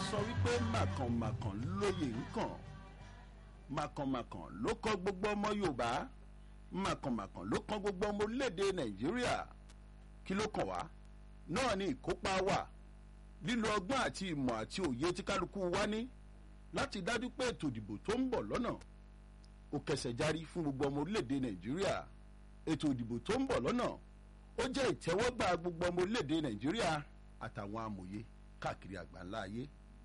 sọ wípé màkànmàkàn lóye nǹkan màkànmàkàn ló kọ́ gbogbo ọmọ yorùbá màkànmàkàn ló kọ́ gbogbo ọmọ orílẹ̀-èdè nàìjíríà kí ló kàn wá náà ni ìkópa wà lílo ọgbọ́n àti ìmọ̀ àti òye tí kálukú wá ní láti dájú pé ètò ìdìbò tó ń bọ̀ lọ́nà ó kẹsẹ̀ járí fún gbogbo ọmọ orílẹ̀-èdè nàìjíríà ètò ìdìbò tó ń bọ̀ lọ́nà ó jẹ́ ìtẹ́wọ́gbà gbogbo ọmọ orílẹ̀-èdè nàìjíríà àtàwọn amòye káàkiri àgbáńlá ayé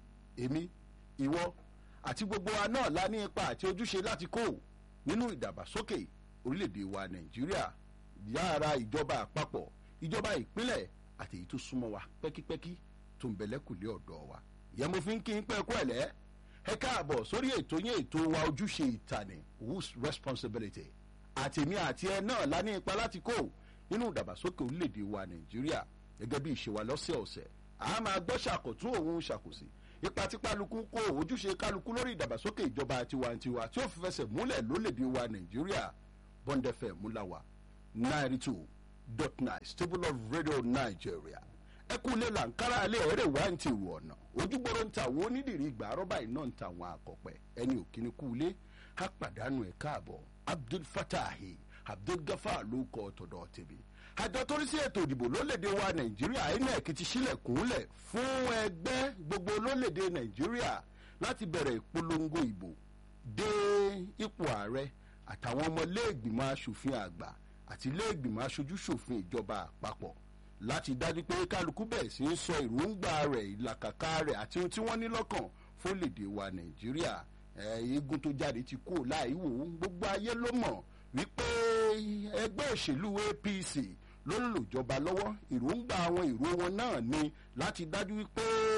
èmi ìwọ àti gbogbo wa náà la ní ipa àti ojúṣe láti kó nínú ìdàgbàsókè orílẹ̀-èdè wa nàìjíríà yára ìjọba àpapọ̀ ìjọba ìpínlẹ̀ àti èyí tó súnmọ́ wa pẹ́kípẹ́kí tó ń bẹ̀lẹ́kùlé ọ̀dọ́ wa ìyẹn mo fi ń kí n pẹ́ kú ẹ̀lẹ́ ẹ káàbọ̀ sórí ètò yẹn ètò wa ojúṣe ìtàní whose responsibility àtèmi àti ẹ náà la ní ipa láti kó nínú ìdàgbàsókè orílẹ̀-èdè wa nàìjíríà gẹ́gẹ́ bí ìṣe wa lọ́sẹ̀ọ̀sẹ̀ a máa gbọ́ ṣàkótún òun ṣàkóso ipa tí kálukú kó ojúṣe kálukú lórí ìdàgbàsókè ìjọba tiwantiwa tí ó fi fẹsẹ̀ múlẹ̀ lólèdè wa nàìjíríà bọ́ndẹ̀fẹ̀ múláwá ninety two dot nine stable of radio nigeria ẹkúnlẹ̀ làǹkárá alẹ́ ẹ̀rẹ̀ wá ń ti rù ọ̀nà ojúgbòrò ń ta àwọn onídìrí ìgbà àrọ́bà iná ń ta àwọn àkọ́pẹ́ ẹni òkìní kúlé á pàdánù ẹ̀ káàbọ̀ abdul fatahi abdul gafar ló kọ́ tọ̀dọ̀ tèmi àjọ tó rí sí ètò ìdìbò lólèdè wa nàìjíríà inec ti sílẹ̀kùnlẹ̀ fún ẹgbẹ́ gbogbo lólèdè nàìjíríà láti bẹ̀rẹ̀ ìpolongo ìbò dé ipò ààrẹ àtàwọn ọmọ iléègbìmọ̀ asòfin àgbà àti iléègbìmọ̀ aṣojúṣòfin ìjọba àpapọ̀ láti dájú pé kálukú bẹ̀rẹ̀ sí í sọ èròǹgbà rẹ̀ ìlàkàkà rẹ̀ àti ohun tí wọ́n ní lọ́kàn fólèdè wa nàìjíríà eégún tó jáde ti kú láì wò ó gbogbo ayé ló mọ̀ wípé ẹgbẹ́ òṣèlú apc ló ń lòjọba lọ́wọ́ èròǹgbà àwọn èrò wọn náà ni láti dájú wípé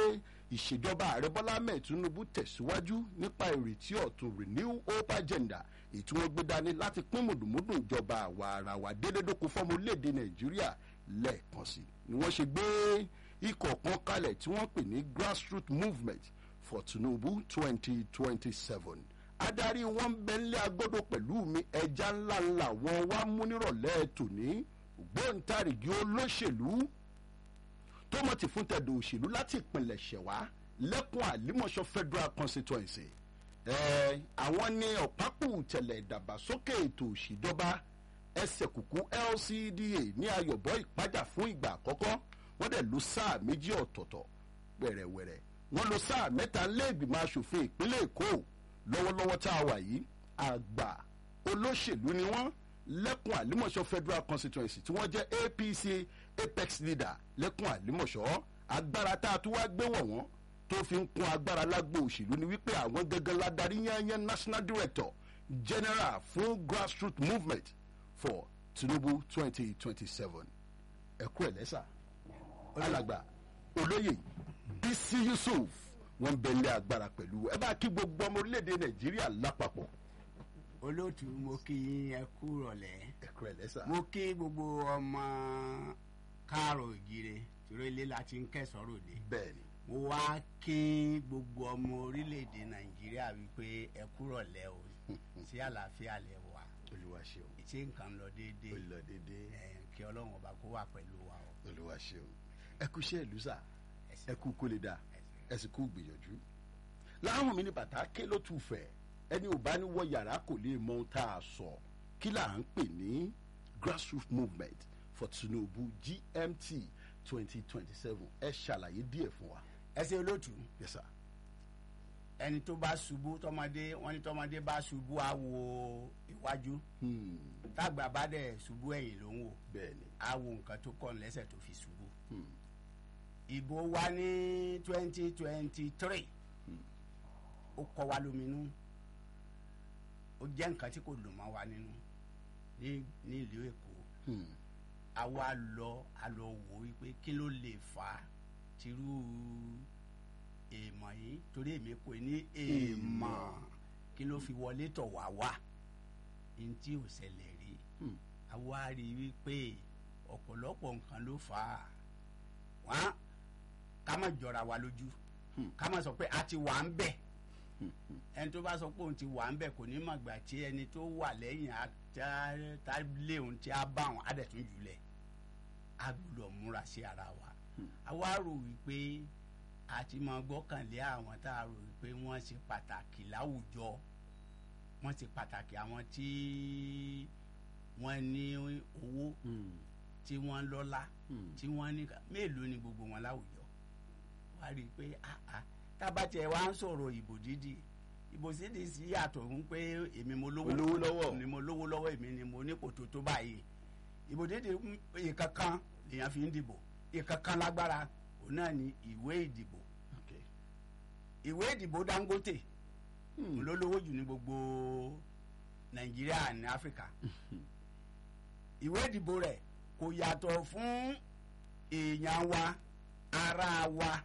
ìṣèjọba ààrẹ bọ́lá ahmed tinubu tẹ̀síwájú nípa ìrètí ọ̀tun renew hope agenda ètò wọn gbé dání láti pín mùdùmùdù ìjọba àwa ara wa délédókun fọ́mọ orílẹ̀-èdè nàìjíríà lẹ́ẹ̀kan sí ni wọ́n ṣe gbé ikọ̀ kan kalẹ̀ tí wọ́n pè ní grassroots movement for tinubu twenty twenty seven adarí wọn bẹ́ńlẹ̀ agbọ́dọ̀ pẹ̀lú mi ẹja ńlá ńlá wọn wá mú nírọ̀lẹ́ tòní ògbóǹtarìgì olóṣèlú tó mọ̀ ti fún tẹ̀dọ̀ òṣèlú láti ìpínlẹ̀ ṣẹ̀wá lẹ́kùn àlímọ̀ṣọ́ federal constituency ẹ̀ àwọn ní ọ̀pápù tẹ̀lẹ̀ ìdàgbàsókè ètò òṣìjọba ẹsẹ̀ kùkú lcda ní ayọ̀bọ̀ ìpájà fún ìgbà àkọ́kọ́ wọ́n dẹ̀ lo sáà méjì ọ̀tọ̀ọ̀tọ̀ wẹ̀rẹ̀wẹ̀rẹ̀ wọ́n lo sáà mẹ́ta lẹ́ẹ̀gbìmọ̀ asòfin ìpínlẹ̀ èkó lọ́wọ́lọ́wọ́ tá a wà yìí àgbà olóṣèlú ni wọ́n lẹ́kùn àlímọ̀ṣọ́ federal constituency tí wọ́n jẹ́ apc apex leader lẹ́kùn àlímọ̀ṣọ́ agbára tá a tún wá gbé wọ̀ wọ́n tó fi ń kún agbára lágbo òṣèlú ni wípé àwọn gẹ́gẹ́ ládàrí yányán national director general fún grassroots movement for tinubu twenty twenty seven ẹ̀kú ẹ̀ lẹ́sà alàgbà olóyè bísí yusuf wọn bẹ̀lẹ̀ agbára pẹ̀lú ẹ bá kí gbogbo ọmọ orílẹ̀-èdè nàìjíríà lápapọ̀ olóòtú mo kí yín ẹ kú rọ̀lẹ́ ẹ̀kú ẹ̀ lẹ́sà. mo kí gbogbo ọmọ káàrọ̀ òjìrè tìrọ ilé láti ń kẹsàn-án ròde bẹ́ẹ̀ni mo wá kí gbogbo ọmọ orílẹ̀-èdè nàìjíríà wípé ẹ kú rọ̀lẹ́ o sí àlàáfíà lẹ wà olúwa ṣeun ṣé nǹkan lọ déédéé ó lọ déédéé ẹ kí ọlọ́run ọba kó wà pẹ̀lú wa o. olúwa ṣeun ẹ kú iṣẹ́ ìlú sà ẹ kú kó lè dà ẹ sì kú gbìyànjú. láwọn mi ní bàtà ké ló tù fẹ́ ẹni ò bá ní wọ yàrá kò lè mọ ohun tá a sọ kí là ń pè ní grassroots movement for tinubu gmt twenty twenty seven ẹ ṣàlàyé díẹ̀ fún wa. ẹ ṣe olóòtú yes sir. ẹni tó bá ṣubú tọmọdé wọn ní tọmọdé bá ṣubú á wo iwájú Hmm, tágbà bá dẹ̀ ṣubú ẹ̀yìn ló ń wò bẹ́ẹ̀ni á wo nǹkan tó kàn lẹ́sẹ̀ tó fi ṣubú. Hmm, ìbò wa ní twenty twenty three ó kọ wa lóminú ó jẹ́ nǹkan tí kò dùn mọ́ wa nínú ní ní ìlú èkó hmm, a wá lọ a lọ wò wípé kí ló lè fà á tírú èèmọ̀ yìí torí èmi kò ní èèmọ̀ kí ló fi wọlé tọ̀ wá wá ní tí ò ṣẹlẹ̀ rí hmm, a wá rí i wípé ọ̀pọ̀lọpọ̀ nǹkan ló fà á wọ́n ká má jọra wa lójú Hmm. ká má sọ pé a ti wà ń bẹ̀ hmm, hmm. ẹni tó bá sọ pé òun ti wà ń bẹ̀ kò ní mọ̀ gbà tí ẹni tó wà lẹ́yìn á tá- tá lé òun tí a bá òun á dẹ̀ tún jùlẹ̀ a gbọ́dọ̀ múra sí ara wa Hmm. a wá rò wípé àti máa gbọ́kànlé àwọn tá a rò pé wọ́n ṣe pàtàkì láwùjọ wọ́n ṣe pàtàkì àwọn tí wọ́n ní owó Hmm. tí wọ́n lọ́lá Hmm. tí wọ́n ní ká- mélòó ni gbogbo wọn láwùjọ wá rí i pé ah ah tábàtẹ̀ wá ń sọ̀rọ̀ ìbò dídì ìbò dídì sí yàtọ̀ ń pé èmi mo lówó Olówó lọ́wọ́. ni mo lówó lọ́wọ́ èmi ni mo nípò tó tó báyìí ìbò dídì ń- ìkankan lèèyàn fi ń dìbò ìkankan lágbára òun náà ni ìwé ìdìbò Okay. ìwé ìdìbò Dangote Hmm. ló lówó jù ní gbogbo Nàìjíríà ní Áfíríkà ìwé ìdìbò rẹ̀ kò yàtọ̀ fún èèyàn wa ará wa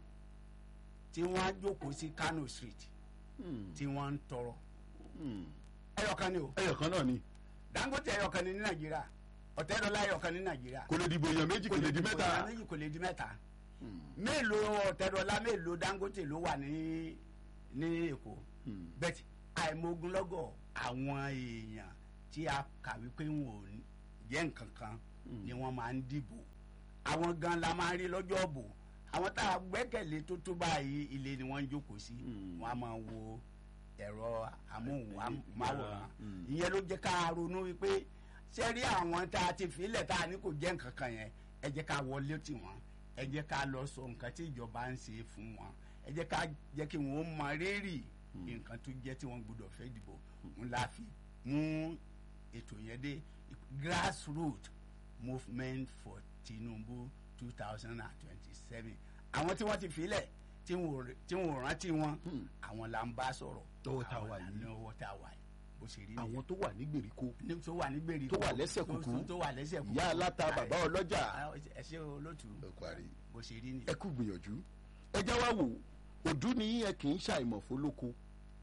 tí wọ́n jókòó sí Kano Street Hmm. tí wọ́n ń tọrọ Hmm. ẹyọkan ni o ẹyọ kan náà ni Dangote ẹyọkan ni ní Nàìjíríà Ọ̀tẹ́dọ́lá ẹyọkan ní Nàìjíríà kò lè dìbò èèyàn méjì kò lè di kò mẹ́ta. méjì kò lè di mẹ́ta Hmm. mélòó Ọ̀tẹ́dọ́lá mélòó Dangote ló wà ní ní Èkó Hmm. bẹ́ẹ̀ àìmọ̀gúnlọ́gọ̀ àwọn èèyàn tí a kàwé pé wọn ò ní- jẹ́ nǹkan kan ni wọ́n máa ń dìbò àwọn gan la máa ń rí lọ́jọ́ ọ̀bò àwọn tá a gbẹ́kẹ̀lé tó tó báyìí ilé ni wọ́n ń jókòó sí Mm. wọ́n á máa wo ẹ̀rọ amóhùnmáwòrán Mm. ìyẹn ló jẹ́ ká ronú wípé ṣé rí àwọn tá a ti filẹ̀ tá a ní kò jẹ́ nǹkan kan yẹn ẹ jẹ́ ká wọlé tì wọ́n ẹ jẹ́ ká lọ sọ nǹkan tí ìjọba ń ṣe fún wọn ẹ jẹ́ ká jẹ́ kí wọ́n mọ rírì nǹkan tó jẹ́ tí wọ́n gbọ́dọ̀ fẹ́ dìbò ńlá fi mú ètò yẹn dé grassroot movement for Tinubu two thousand and twenty-seven àwọn tí wọ́n ti filẹ̀ tí wọ́n ò- tí wọ́n ò rántí wọn Hmm. àwọn là ń bá sọ̀rọ̀ Lọ́wọ́ tá a Àwọn wà là ń yìí. lọ́wọ́ tá a wà yìí bó ṣe rí nìyẹn àwọn tó wà ní gbèríko ní tó wà ní gbèríko tó wà lẹ́sẹ̀ tó- kúkú, tó wà lẹ́sẹ̀ kúkú ìyá aláta bàbá ọlọ́jà Ah, ẹ ṣe olótú ẹ parí. bó ṣe rí ẹ nìyẹn. kú gbìyànjú ẹ já wá wò òdú ni ẹ kì í ṣàìmọ̀ fólóko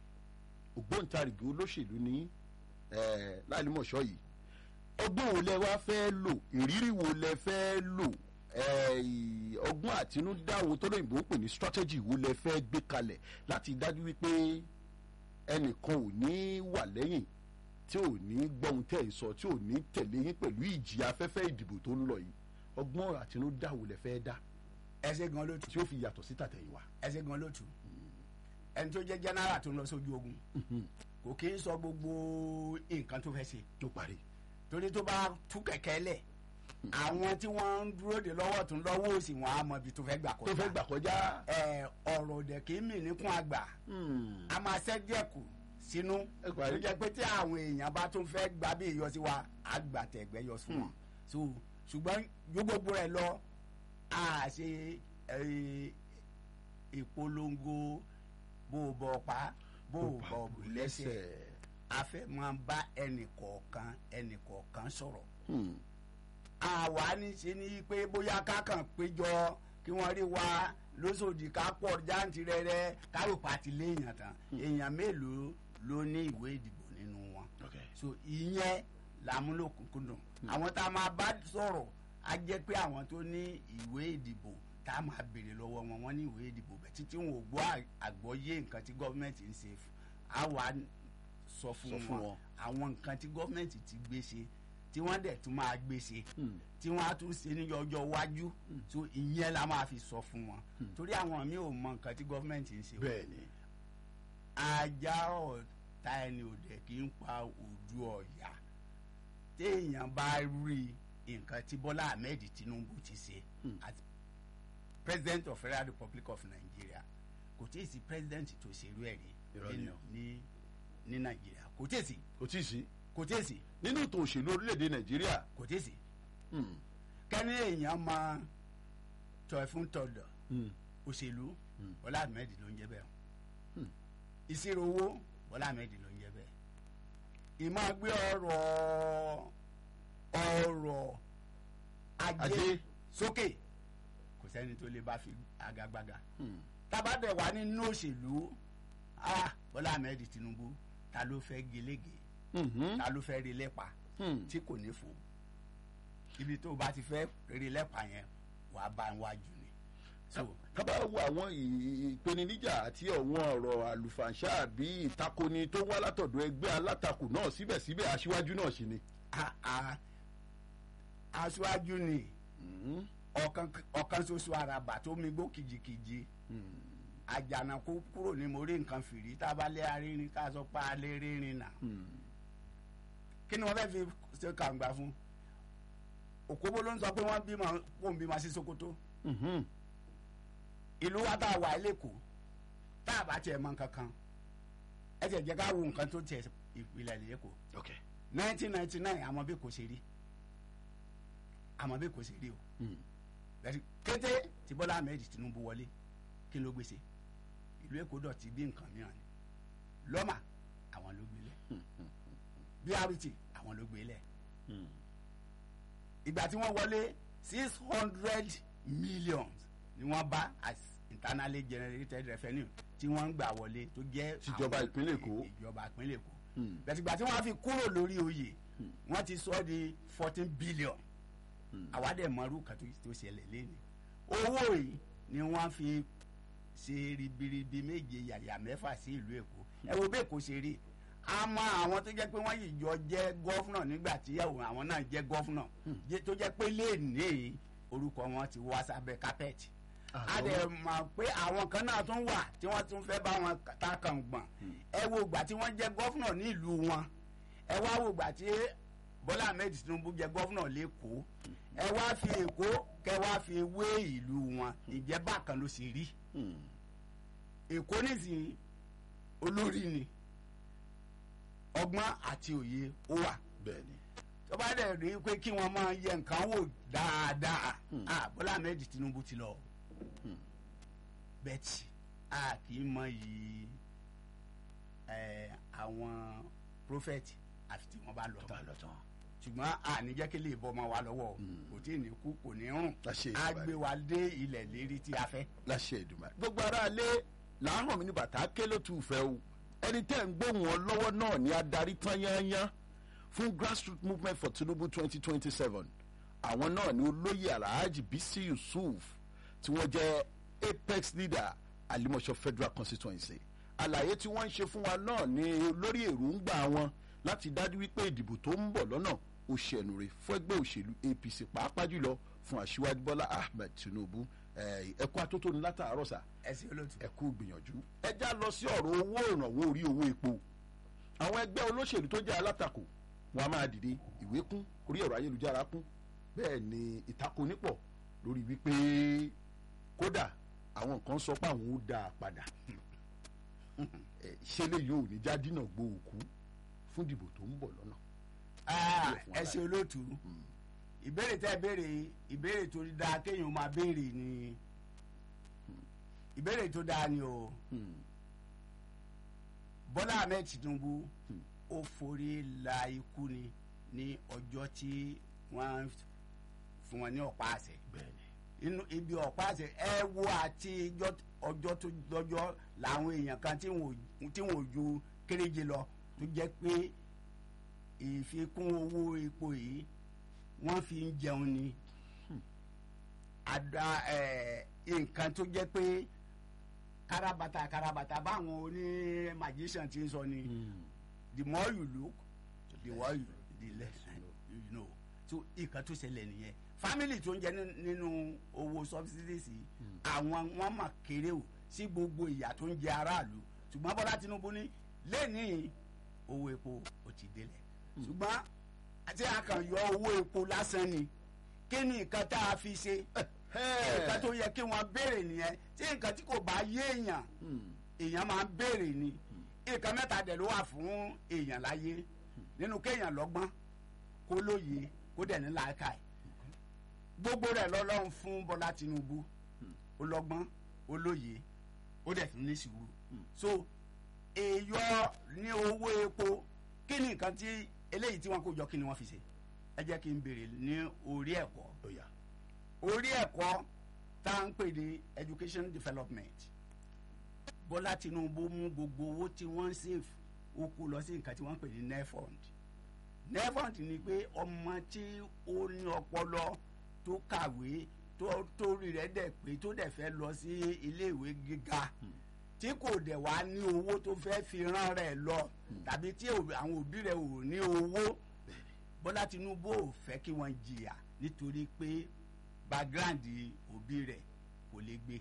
ògbóǹtarìgì olóṣèlú ní eh, láìlímọ̀ṣọ́ yìí ọgbọ́n wo lẹ wá fẹ́ lò ìrírí wo lẹ fẹ́ lò eh, ì- ọgbọ́n àtinúdá wo tó lóyìnbó ń pè ní strategy wo lẹ fẹ́ gbé kalẹ̀ láti dájú wípé ẹnìkan ò ní wà lẹ́yìn tí ò ní gbọ́hun tẹ̀ ń sọ tí ò ní tẹ̀lé yín pẹ̀lú ìjì afẹ́fẹ́ ìdìbò tó ń lọ yìí ọgbọ́n àtinúdá wo lẹ fẹ́ dá ẹ ṣe gan lótú tí ó fi yàtọ̀ sí tàtẹ̀yìnwá. ẹ ṣe gan lótú ẹni tó jẹ́ general tó ń lọ sójú ogun kò kí ń sọ gbogbo nǹkan tó fẹ́ ṣe tó parí. torí tó bá tú kẹ̀kẹ́ lẹ̀ àwọn tí wọ́n ń dúró de lọ́wọ́ tún lọ́wọ́ òsì wọn á mọ ibi tó fẹ́ gbà kọjá tó fẹ́ gbà kọjá. ẹ ọ̀rọ̀ òdẹ̀ kì í mì níkún àgbà a máa ṣẹ́ díẹ̀ kù sínú Ẹ tó parí. jẹ́ pé tí àwọn èèyàn bá tún fẹ́ gbà bí ìyọsí wa àgbàtẹ̀gbẹ́ yọ sí wọn so ṣùgbọ́n ju gbogbo rẹ̀ lọ a ṣe eh, ìpolongo bó o bọ̀ pa bó o bọ̀ bù lẹ́sẹ̀ a fẹ́ máa bá ẹnì kọ̀ọ̀kan ẹnì kọ̀ọ̀kan sọ̀rọ̀ Hmm. àwa ní ṣe ni pé bóyá ká kàn péjọ kí wọ́n rí wa lóṣòdì ká pọ̀ jáǹtì rẹ̀rẹ̀ kárò pàtì léèyàn tán èèyàn mélòó ló ní ìwé ìdìbò nínú wọn Okay. so ìyẹn làmúlòkùnkùndùn àwọn tá a máa bá sọ̀rọ̀ á jẹ́ pé àwọn tó ní ìwé ìdìbò tá a máa béèrè lọ́wọ́ wọn wọ́n ní ìwé ìdìbò bẹ̀ títí wọn ò gbọ́ à- àgbọ́yé nǹkan tí gọ́ọ̀mẹ̀ntì ń ṣe fún á wà á sọ Sọ fún fún wọn wọn. àwọn nǹkan tí gọ́ọ̀mẹ̀ntì ti gbé ṣe tí wọ́n dẹ̀ tún máa gbé ṣe Hmm. tí wọ́n á tún ṣe ní ọjọ́ iwájú so ìyẹn la máa fi sọ fún wọn torí àwọn mi ò mọ nǹkan tí gọ́ọ̀mẹ̀ntì ń ṣe o bẹ́ẹ̀ ni. ajá ọ̀tá ẹni òde kì í pa ojú ọ̀yà téèyàn bá rí nǹkan tí Bọ́lá Ahmed Tinubu ti ṣe as president of Federal Republic of Nigeria kò tí ì sí president tó ṣerú ẹ̀ rí Irọ́ ni ní- o. ní ní Nàìjíríà kò tí ì sí kò tí ì sí. kò tí ì sí nínú ètò òṣèlú orílẹ̀-èdè nàìjíríà. kò tí ì sí Hmm. kẹ́ni èèyàn máa tọ̀ fún tọ̀dọ̀ Hmm. òṣèlú Mm. Bọ́lá Ahmed ló ń jẹ́ bẹ́ẹ̀ o Hmm. ìṣirò owó Bọ́lá Ahmed ló ń jẹ́ bẹ́ẹ̀ ìmọ̀ gbé ọrọ̀ ọrọ̀ ajé Ajé. sókè kò sẹ́ni tó lè bá fi agagbága Hmm. tábàdẹ̀ wà nínú òṣèlú ah Bọ́lá Ahmed Tinubu ta ló fẹ́ gelege Mhm. ta ló fẹ́ rí lẹ́pa Hmm. tí kò ní fò ibi tó o bá ti fẹ́ rí lẹ́pa yẹn wàá bá ń wájú ni so ká bá wo àwọn ì- ìpèníjà àti àwọn ọ̀rọ̀ àlùfàǹṣà àbí ìtakoni tó wá látọ̀dọ̀ ẹgbẹ́ alátakò náà síbẹ̀síbẹ̀ aṣíwájú náà sì ni. a- a- aṣáájú ni Hmm. ọ̀kan ọ̀kan ṣoṣo àràbà tó mi gbó kìjikìji àjànàkú kúrò ní mo rí nǹkan fìrí tá a bá lé arírin ká sọ pé a lè rírin nà kí ni wọ́n fẹ́ fi ṣe kàǹgbà fún òkóbó ló ń sọ pé wọ́n bímọ kó ń bímọ sí Sokoto ìlú wa tá a wà lẹ́kọ̀ọ́ tá a bá tiẹ̀ mọ nǹkan kan ẹ tiẹ̀ jẹ́ ká wo nǹkan tó tiẹ̀ ìpìlẹ̀ lẹ́kọ̀ọ́ ok nineteen ninety nine àmọ́ bí kò ṣe rí àmọ́ bí kò ṣe rí o bẹ́ẹ̀ kété tí Bọ́lá Ahmed Tinubu wọlé kí ló gbèsè ìlú Èkó dọ̀tí bí nǹkan mìíràn ni lọ́mà àwọn ló gbélé BRT àwọn ló gbélé ìgbà tí wọ́n wọlé six hundred millions ni wọ́n bá as internally generated revenue tí wọ́n ń gbà wọlé tó jẹ́ Tìjọba àwọn- ìpínlẹ̀ Èkó. ìjọba ìpínlẹ̀ Èkó bẹ́ẹ̀ ìgbà tí wọ́n fi kúrò lórí oyè wọ́n ti sọ ọ́ di fourteen billion àwa dẹ̀ mọ̀rú kan tó tó ṣẹlẹ̀ lẹ́nu owó yìí ni wọ́n fi ṣe ribiribi méje yàyà mẹ́fà sí ìlú Èkó ẹ wo bẹ́ẹ̀ kò ṣe rí a mọ àwọn tó jẹ́ pé wọ́n yìí jọ jẹ́ gọ́fúnà nígbà tí àwọn àwọn náà jẹ́ gọ́fúnà jẹ́- tó jẹ́ pé lẹ́ẹ̀ni orúkọ wọn ti wá sábẹ́ kápẹ́ẹ̀tì a dẹ̀ mọ̀ pé àwọn kan náà tún wà tí wọ́n tún fẹ́ bá wọn ta kàn gbọ̀n ẹ wo ìgbà tí wọ́n jẹ́ gọ́fúnà ní ìlú wọn ẹ wá wo ìgbà tí Bọ́lá Ahmed Tinubu jẹ́ gọ́fúnà lẹ́kọ̀ọ́ ẹ wá fi Èkó kẹ wá fi wé ìlú wọn ìjẹ́ bákan ló sì rí Èkó nísìnyí olórí ni ọgbọ́n àti òye ó wà bẹ́ẹ̀ ni tó bá dẹ̀ rí pé kí wọ́n máa yẹ nǹkan wò dáadáa ah Bọ́lá Ahmed Tinubu ti lọ bẹ́ẹ̀tì a kì í mọ yìí ẹ̀ àwọn prophet àfi tí wọ́n bá lọ tán ṣùgbọ́n a ní jẹ́ kí lè bọ́ ọmọ wa lọ́wọ́ kò tí ì ní kú kò ní rùn Láṣẹ a Èdùmàrè. gbé wa dé ilẹ̀ lérí tí a fẹ́. láṣẹ Èdùmàrè. gbogbo aráalé làáhàn mi ní bàtà ké ló tù fẹ́ o ẹni tẹ́ ń gbóhùn ọ lọ́wọ́ náà ní adarí tán yányán fún grassroots movement for Tinubu twenty twenty seven àwọn náà ní olóyè alhaji bisi yusuf tí wọ́n jẹ́ apex leader alimọ̀ṣọ́ federal constituency àlàyé tí wọ́n ń ṣe fún wa náà ní lórí èròǹgbà wọn láti dájú wípé ìdìbò tó ń bọ̀ lọ́nà ó ṣẹ̀nù rè fún ẹgbẹ́ òṣèlú APC pàápàá jùlọ fún aṣíwájú Bọ́lá Ahmed Tinubu ẹ ẹ kú atótónu látàárọ̀ sà ẹ sí olóòtú. ẹ kú gbìyànjú. ẹ já lọ sí ọ̀rọ̀ owó ìrànwọ́ orí owó epo àwọn ẹgbẹ́ olóṣèlú tó jẹ́ alátakò wọn a máa dìde ìwé kún orí ẹ̀rọ ayélujára kún bẹ́ẹ̀ ni ìtakò nípọ̀ lórí wípé kódà àwọn nǹkan sọ pé àwọn ó dá a padà ẹ, ṣé lè yóò ní jádínà gbó òkú fún ìdìbò tó ń bọ̀ lọ́nà. Ah, fún ẹ ṣe olóòtú ìbéèrè tẹ́ béèrè ìbéèrè tó dáa kéèyàn máa béèrè ni ìbéèrè tó dáa ni o Bọ́lá Ahmed Tinubu ó forí la ikú ni ní ọjọ́ tí wọ́n fún wọn ní ọ̀pá àṣẹ bẹ́ẹ̀ni inú ibi ọ̀pá àṣẹ ẹ wo àti ijọ́- ọjọ́ tó lọ́jọ́ làwọn èèyàn kan tí wọn ò- tí wọn ò ju kéréje lọ tó jẹ́ pé ìfikún owó epo yìí wọ́n fi ń jẹun ni àdá ẹ̀, nǹkan tó jẹ́ pé kárabata kárabata báwọn oní magician ti ń sọ ni the more you look the more you the less you know so nǹkan tó ṣẹlẹ̀ nìyẹn family tó ń jẹ ní- nínú owó subsidies yìí, àwọn wọn mà kéré o sí gbogbo ìyà tó ń jẹ aráàlú ṣùgbọ́n Bọ́lá Tinubu ní lẹ́nìí owó epo ò ti délẹ̀ ṣùgbọ́n àti àkàn yọ owó epo lásán ni kí ni nǹkan tá a fi ṣe nǹkan tó yẹ kí wọ́n béèrè nìyẹn tí nǹkan tí kò bá yé èèyàn èèyàn máa ń béèrè ni nǹkan mẹ́ta dẹ̀ ló wà fún èèyàn láyé nínú kéèyàn lọ́gbọ́n kó lóye kó dẹ̀ ní làákàyè gbogbo rẹ̀ lọ́lọ́run fún Bọ́lá Tinubu ó lọ́gbọ́n ó lóye ó dẹ̀ tún ní sùúrù so èèyọ ní owó epo kí ni nǹkan tí eléyìí tí wọ́n kó jọ kí ni wọ́n fi ṣe ẹ jẹ́ kí n béèrè ní orí ẹ̀kọ́ ó yá orí ẹ̀kọ́ tá à ń pè ní education development Bọ́lá Tinubu mú gbogbo owó tí wọ́n ń save ó kó lọ sí nǹkan tí wọ́n ń pè ní nefond nefond ni pé ọmọ tí ó ní ọpọlọ tó kàwé tó torí rẹ̀ dẹ̀ pé tó dẹ̀ fẹ́ lọ sí iléèwé gíga tí kò dẹ̀ wá ní owó tó fẹ́ fi rán rẹ̀ lọ tàbí tí òbí- àwọn òbí rẹ̀ ò ní owó Bọ́lá Tinubu ò fẹ́ kí wọ́n jìyà nítorí pé background òbí rẹ̀ kò lè gbé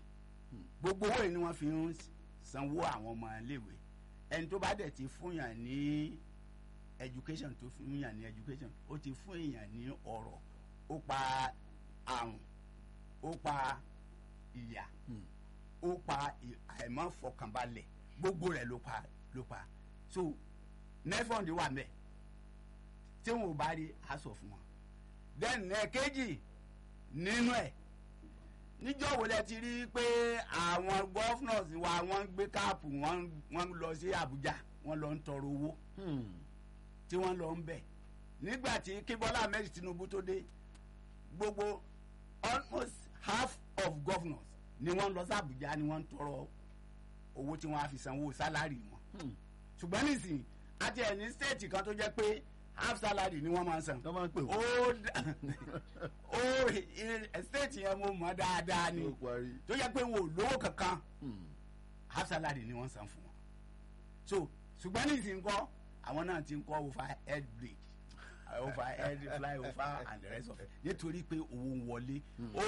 gbogbo owó yìí ni wọ́n fi ń sanwó àwọn ọmọ iléèwé ẹni tó bá dẹ̀ ti fún yàn ní education tó fún yàn ní education ó ti fún èèyàn ní ọ̀rọ̀ ó pa àrùn ó pa ìyà ó pa ì- àìmọ́fọkànbalẹ̀ gbogbo rẹ̀ ló pa ló pa so nefond wà mẹ́ tí wọn ò bá rí aṣọ fún wọn then ẹ̀kejì nínú ẹ̀ níjọ́ wo lẹ ti rí pé àwọn governors wa wọ́n ń gbé káàpù wọ́n wọ́n lọ sí Àbújá wọ́n lọ ń tọrọ owó tí wọ́n lọ ń bẹ̀ nígbà tí kí Bọ́lá Ahmed Tinubu tó dé gbogbo almost half of governors ni wọ́n lọ sí Àbújá ni wọ́n ń tọrọ owó tí wọ́n á fi sanwó sálárì wọn ṣùgbọ́n nísìnyí àti ẹ̀ ní stéètì kan tó jẹ́ pé half salary ni wọ́n máa ń san tó máa ń pè ó wọ́n dà- ó stéètì yẹn mo mọ̀ dáadáa ni ó parí. tó yẹ pé wọn ò lówó kankan half salary ni wọ́n san fún wọn so ṣùgbọ́n nísìnyí kọ́ àwọn náà ti ń kọ́ over head break over head fly over and the rest of it nítorí pé owó ń wọlé ó